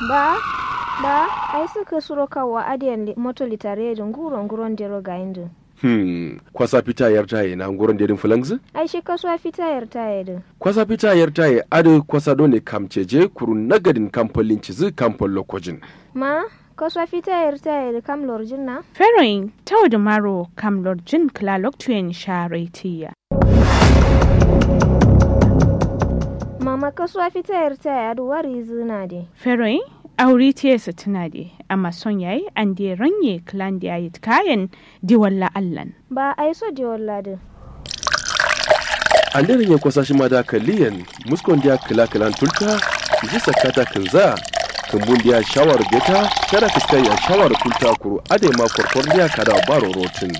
ba ba ai suka suro kawa adiyan moto litare da nguro nguron dero ga indu Hmm, kwasa fita yar taye na nguron dedin fulangzi? ai shi kasuwa fita yar taye din Kwasa fita yar taye adu kwasa dole kamceje kuru nagadin kampolin cizi kampol lokojin. ma kasuwa fita yar taye da kam lorjin na Feroin tau da maro kam lorjin klalok tuyen sharetiya. mama kasuwa fita yar taye adu wari zina de Feroin auri tiye su tuna de amma son yayi an de ranye klan da yayi kayan di walla allan. ba ai so de walla din An daren ya kwasa shi ma da kaliyan muskon dia kila kilan tulta ji sakata kinza kumbun dia shawar beta kada fiskai a shawar tulta kuru ade ma korkor dia kada baro rotin.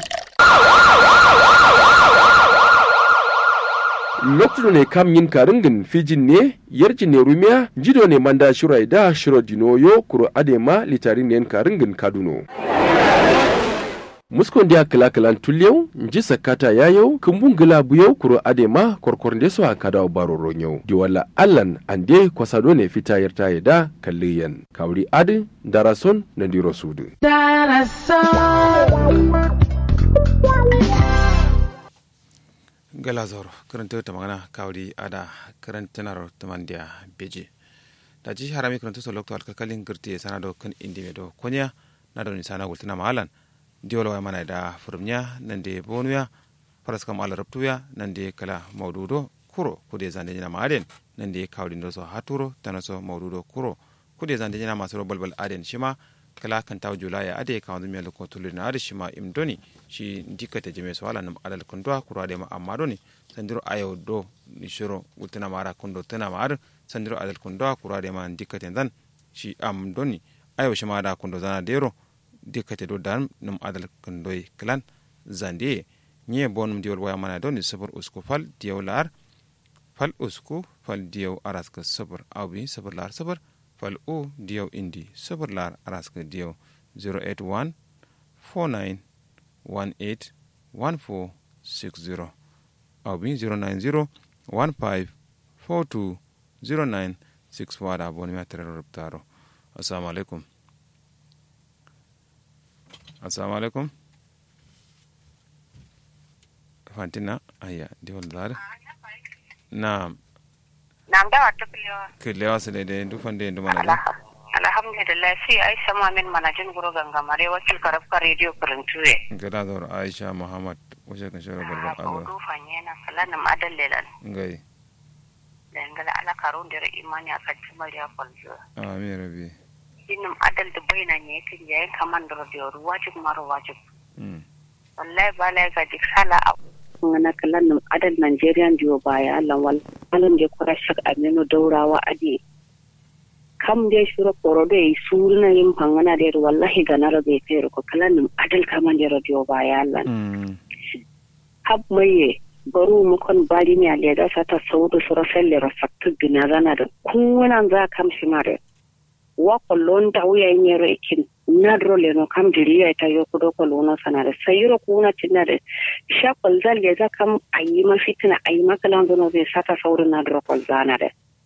lokacin ne kam yin karingin fijin ne yarjin ne rumiya jido ne manda shirai da shiro dinoyo kuro adema litarin ne karingin kaduno muskon dia kila kilan tulyau nji sakata yayau kumbun gila buyau kuro adema korkor nde so akada baro ronyau di wala allan ande kwasado ne fita yarta da kalliyan kawri adi darason na diro sudu gala zoro karanta ta magana kawri ada karantanar tamandiya beje da ji harami karanta so lokto alkakalin girti sana do kan indi me do konya na do ni sana gultina mahalan diolo wa mana da furumnya nan de bonuya faras kam ala rabtuya nan de kala maududo kuro kude zande jina maden nan de kawri ndo so haturo tanaso maududo kuro kude zande jina masu balbal aden shima kala kan taw julaya ade ka wanzu miyal ko tulina ade shima imdoni shi dikata jeme so wala nam alal kundwa kuro ade ma amma doni sandiro ayo do ni shiro gultina mara kundo tana mar sandiro alal kundwa kuro ade ma dikata dan shi am doni ayo shima da kundo zana dero dikate do dan num adal kundoy klan zande nye bonum diol waya mana doni sabur usku fal diyaw lar fal usku fal diyaw araska sabur awbi sabur lar sabur fal o diyaw indi sabur lar araska diyaw 081 49 18 1460 awbi 090 15 42 09 6 wada boni ma tere rubtaro assalamu alaikum assalamu alaikum fantina aya diwol dare na Nam da wata kulewa. killewa sele de du fande du mana da Alhamdulillah si Aisha Mamin manajin guru gangamare wakil karafka radio kurintuwe. gada zor aisha muhammad wace kan shawara Ha barbar ko azo du fanye na salanam adal lelan. ngai Da ngala ala karun da imani akan cimar ya kwalzo. amin rabi Inum adal da baina ne kin yayin kaman da radio wajib maro wajib. Mm. Wallahi ba la ga dik sala a ngana kalan num adal Nigerian diyo baya Allah wal alam je kura shak aminu daurawa ade kam de shuro poro de surna yin pangana de wallahi ganara be fero ko kalan num adal kaman de radio baya Allah Mm. hab maye baru mu kon bari mi ale da sata saudu sura selle rasaktu gina zana da kunan za kam shi mare wa kollon ta wuya nyero ikin nadro le no kam diriya ta yo kudo ko lono sanare sayiro kuna tinare sha kol zalle za kam ayi ma fitina ayi ma kalan zono zai sata saudu nadro kol zanare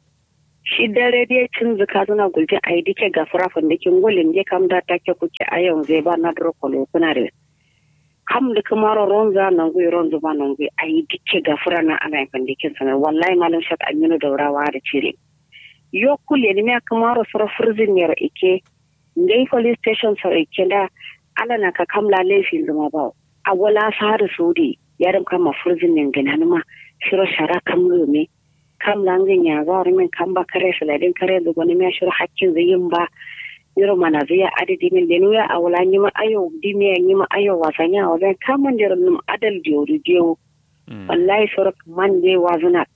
shi dare dai cin zuka zuna gulje ayi dike gafara fandikin gulin je kam da take kuke ayon zai ba nadro kol kuna da kam da kamaro ronza nan gui ronza ba nan gui ayi dike gafura na ana yin fandikin sanar wallahi malam shat aminu daurawa da cire yo kule ni me kamaro sura furzin yar ike ngai police station sara ike da ala na ka kamla laifin zuma ba a wala sahar sudi yarim kama furzin nin gina ma shiro shara kam me kam langin ya zar min kam ba kare saladin kare da wani me shiro hakkin zayin ba yoro mana zai adadi min da nuya a wala nyima ayo dimi ya nyima ayo wasanya wa zan kaman da num adal diyoru diyo Mm. wallahi sorak man de wazuna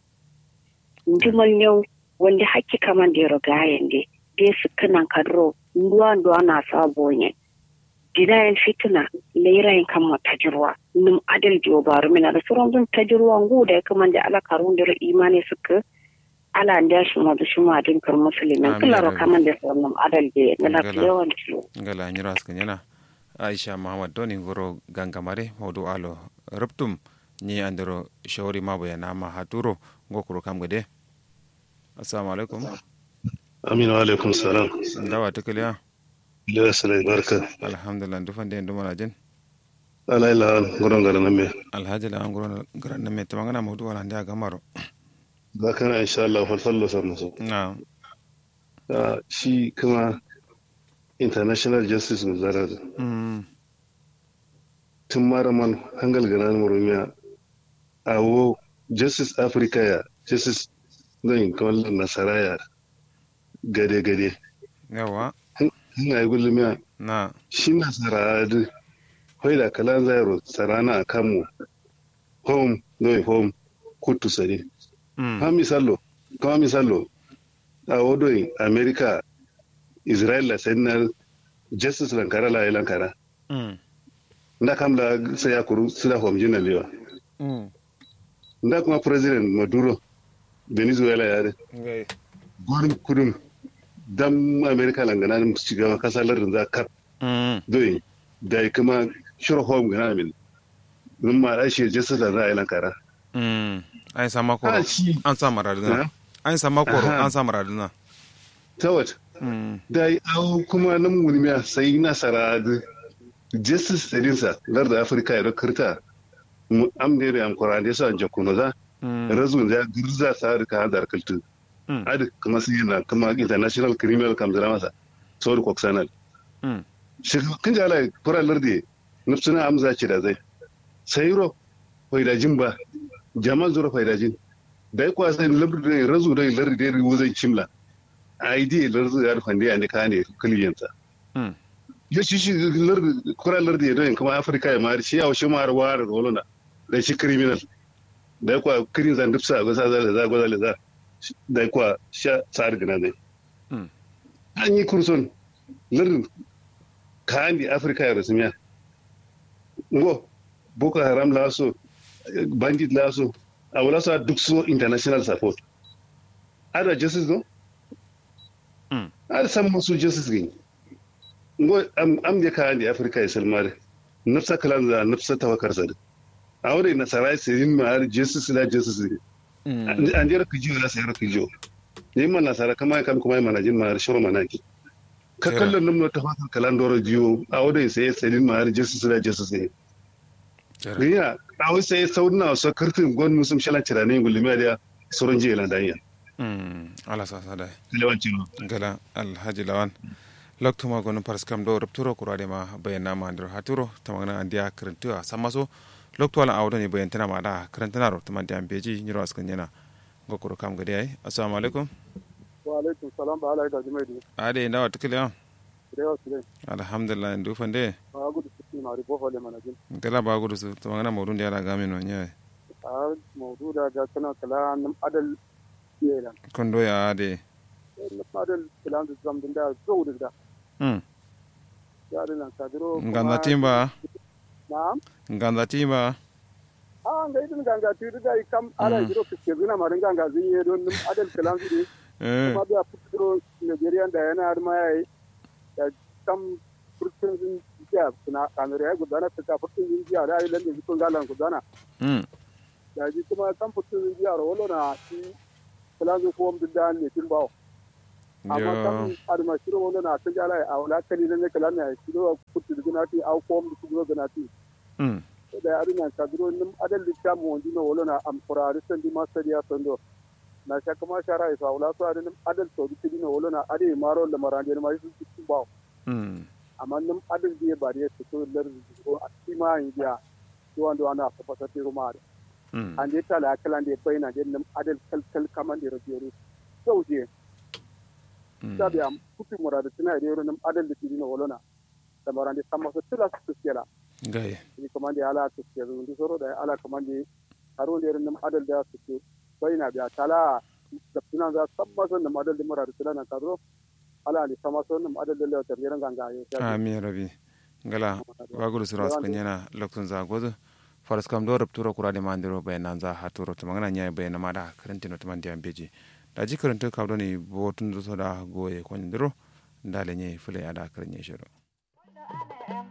ndimal new wanda hakki kaman da yoro gayen de de sukanan kadro nduwa nduwa na sabo ne didayen fitina leirayin kama tajirwa num adal diyo baru mina da sauran zun tajirwa ngu da ya kaman da ala karun da imani suka ala nda shi ma da shi ma din kar musulmin Amin, kala ro amin. kaman da sauran adal de na Ngala. yawan kilo ngala nyira askan yana aisha muhammad doni ngoro gangamare mawdu alo ruptum ni andero shawari mabo ya nama haturo ngokuro kam gade assalamu alaikum aminu alaikum salam dawa ta kiliya ila salai barka alhamdulillah dufan da yanzu mana jin ala ila gurin garin nan me alhaji la an gurin garan nan me ta magana mu duwa da gamaro ga kana insha Allah falfallo san musu na shi kuma international justice mu zara mm tun maraman hangal ganan murumiya a wo justice africa ya justice zan kawallon nasara ya gade gade yawa hina yi gulmiya na shi nasara da kwai da kalan zairo sarana a kanmu home no home kutu sare mm kama misalo kama misalo a wodoyin america israel la senar justice lankara la lankara mm nda kam la sai ya kuru sida home jina lewa mm nda kuma president maduro venezuela ya de ngai gwarin kudin dam america langana mu shiga kasar lardin za kap mm doyin da ya kuma shiro home gana min nun ma da shi justice da za a yi lankara mm ai sama koro Ah, shi an sa maraduna Ha? an sama koro Aha. an sa maraduna ta wata mm da yi awo kuma nan mulmiya sai nasara da justice ɗinsa larda afirka ya kirta mu amne da yankura da yasa jakuno za mm razun ya girza sa da ka da kaltu Mm. adi kuma sai yana kuma international criminal kamzara masa sauri koksanal mm shi kan jala fura lardi nufsuna amza ce da zai sayiro faidajin ba jamal zura faidajin da ya kwasa lardi razu da lardi da riwo zai cimla id lardi da fande ya ne ka ne kiliyansa mm ya shi shi lardi kura lardi da kuma afirka ya mari shi ya shi mara wara da wolona da shi criminal da ya kwa kirin zan dufsa a gasa zale za gwazale za da ya kwa sha tsari gina ne Mm. an yi kurson lardin kayan da afirka ya rasu miya ngo boko haram laso bandit laso a wala sa duk so international support ada justice no Mm. ada san masu justice gini ngo am am da kayan da afirka ya salmare nafsa kalan da nafsa tawakar sa a wurin nasara sai yin ma har justice la justice ne mm an jera kijiyo na sayar kijiyo ne man nasara kama kam kuma mana jin ma har shiro manaki ka Kira. kallon nan ta fatan kalan doro jiyo a wurin sai sai yin ma har justice la justice ne Jere. riya a wai sai sauna so kirtin gon musum shalan cirane gulmiya da sauran jiya lan danya mm ala sa sa dai lewanci no gala alhaji lawan loktuma gonu paras kam do rupturo kurade ma bayana ma ndir haturo tamagna andia krentu a samaso lokto ala awdo ni bayantana ma da krentana ro tamandi ambeji nyiro askan yana gokoro kam gade ay assalamu alaikum wa alaikum salam ba alaikum jimaidu ade ndawa tukile da yawa su dai alhamdulillah ndu fande a gudu su ma ribo hole mana jin gala ba gudu su tamagna modun dia la gamin no nyaay a mawdu da ga kana kala nam adal yelan kondo ya ade nam adal kala da zam din da zo da hmm ya da nan kadiro nganda timba na'am nganda timba a ga idin ganga tiri da kam ala jiro fiske zuna marin ganga zin ye don nam adal kala su dai eh kuma biya fitiro Nigerian da yana har ma yayi da kam furtun zin jiya suna kamar ya gudana fita furtun zin jiya da ayi lalle zikon galan gudana hmm da ji kuma kan furtun zin jiya wala na shi kala zu ko mun da ne tin bawo amma yo kan arma shiro wala na ta jala a wala kali ne kala ne shiro furtun zin ti au ko mun su go ti hmm da ya arina ka duro nim adal likam wonji no wala na am qurari san di masariya sando na shaka ma shara isa wala so adal adal to di no wala na ade maro da marande ma su su bawo hmm amma nim adal di ba da su to lar ko atima indiya to wanda ana fafata ti ruma hmm an je tala kala de bayna de nim adal kal kal kaman de rajeri so je sabi am kutu murada tana de nim adal di no wala na da marande sama so tila su kela gaye ni kamande ala su ke zundi soro da ala kamande haro da nim adal da su ke bayna biya tala da tunan za san masan nim adal di murada tana kadro ala ni sama so nim adal da le ta ran ganga yo amin rabi ngala waguru sura askan yana lokton za gozo faras kam do rupturo kurade mandiro bayanan za haturo to magana nya bayana mada karantino to mandi ambeji da ji karanto kawdo ni botun do da goye kon ndiro ndale nye fule ada karanye shiro